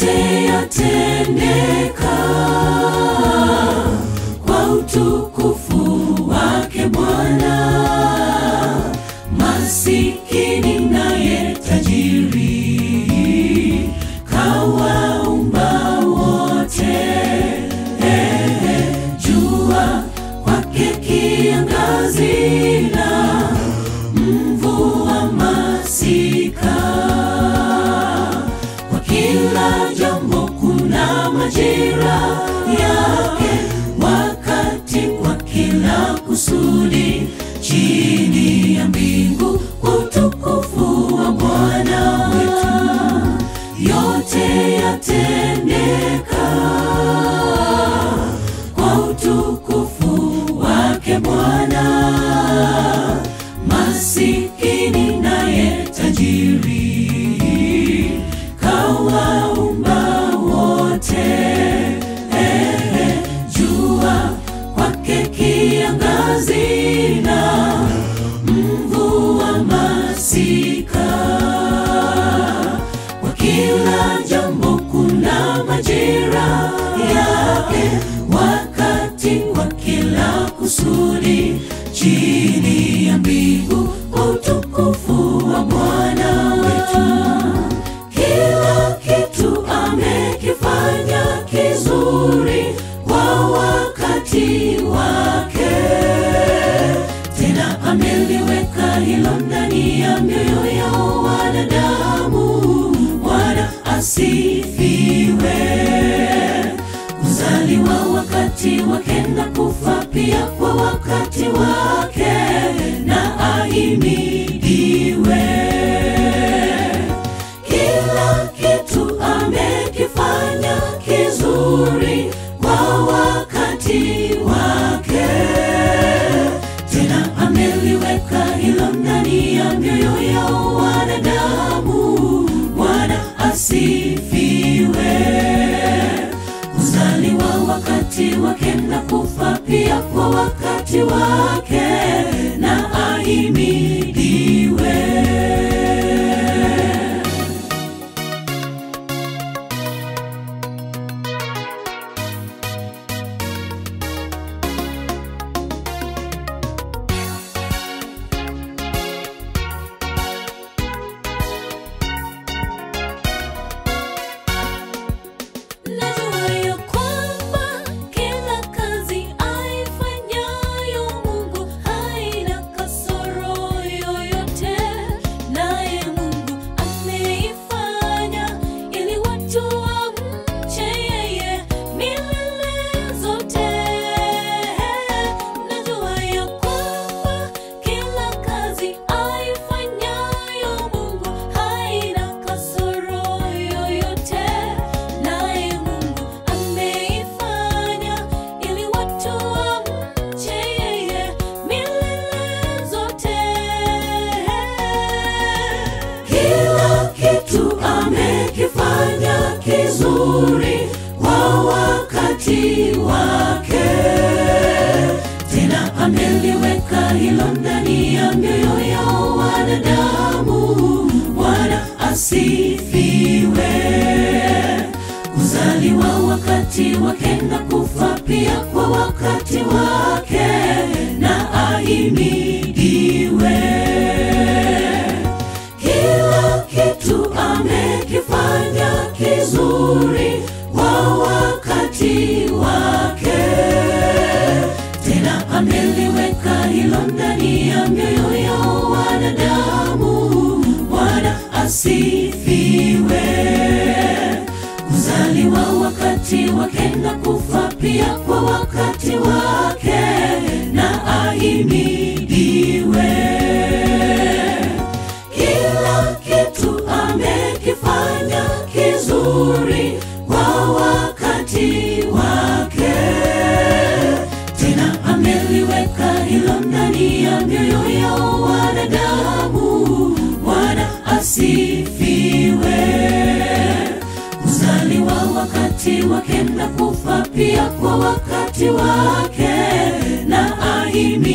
yote yatendeka kwa utukufu wake Bwana. Masikini naye tajiri kawaumba wote. Eh, jua kwake kiangazi na mvua masika kwa kila jambo kuna majira yake, wakati kwa kila kusudi chini ya mbingu, utukufu wa Bwana wetu, yote yatendeka kwa utukufu wake Bwana. Masikini naye tajiri kawaumba wote. Eh, jua kwake kiangazi na mvua masika kwa kila jambo kuna majira yake, wakati kwa kila kusudi chini ya mbingu, utukufu wa Bwana wetu. Kila kitu amekifanya kizuri kwa wakati wake, tena ameliweka hilo ndani ya mioyo ya wanadamu. Bwana asifiwe. Kuzaliwa wakati wake na kufa pia kwa wakati wake, na ahimidiwe. Kila kitu amekifanya kizuri kwa wakati wake, tena ameliweka hilo ndani ya mioyo ya wanadamu. Bwana asifiwe. Kuzaliwa wakati wake na kufa pia kwa wakati wake, na ahimidiwe. Najua ya kwamba kila kazi aifanyayo Mungu haina kasoro yoyote, naye Mungu ameifanya ili watu wamche yeye milele zote. Najua ya kwamba kila kazi aifanyayo Mungu haina kasoro yoyote, naye Mungu ameifanya ili watu wamche yeye milele zote. Kila kitu amekifanya kizuri kwa wakati wake, tena ameliweka hilo ndani ya mioyo ya wanadamu. Bwana asifiwe. Kuzaliwa wakati wake na kufa pia kwa wakati wake, na ahimidiwe. Kila kitu amekifanya kizuri kwa wakati wake, tena ameliweka hilo ndani ya mioyo ya wanadamu. Bwana asifiwe. Kuzaliwa wakati wake na kufa pia kwa wakati wake, na ahimidiwe. Kila kitu amekifanya kizuri kwa wakati wake, tena ameliweka hilo ndani ya mioyo ya wanadamu. Bwana asifiwe. Kuzaliwa wakati wake na kufa pia kwa wakati wake, na ahimidiwe.